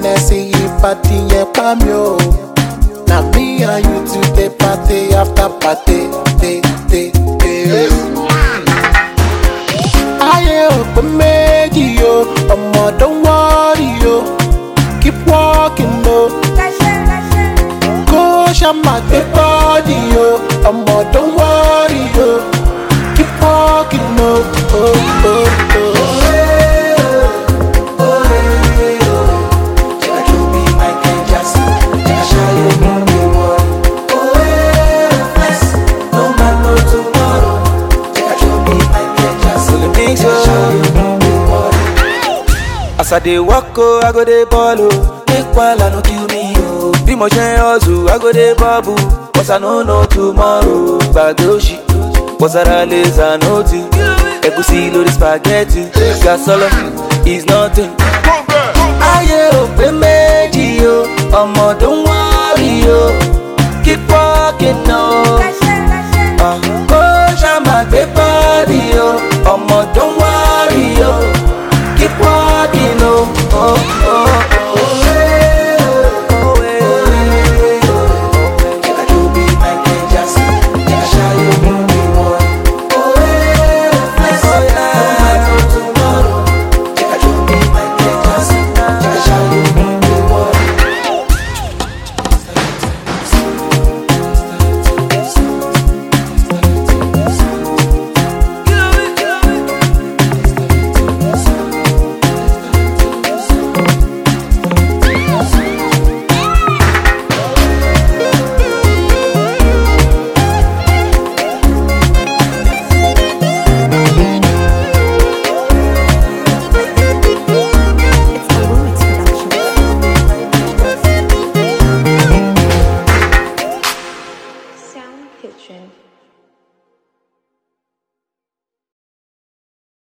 Hennessy party yẹn pa mi o. Na me and you today party after party. Day, day, day. Ayé òpè méjì o, ọmọ don't worry o. Keep walking o. Kó ṣàmà gbé bọ́ọ̀dì o, ọmọ don't worry o. Keep walking o. Oh, oh, oh. As I dey walk oh, I go dey ball oh. Make wahala no kill me oh. Bí mo ṣe ń hustle, I go dey bubble. Cause I no know tomorrow. Gbàgbé òṣì, bọ́sára laser nothing. Ẹ̀gúsí lórí spaghetti. Gasolo is nothing. Ayé ò pé méjì o, ọmọ tó ń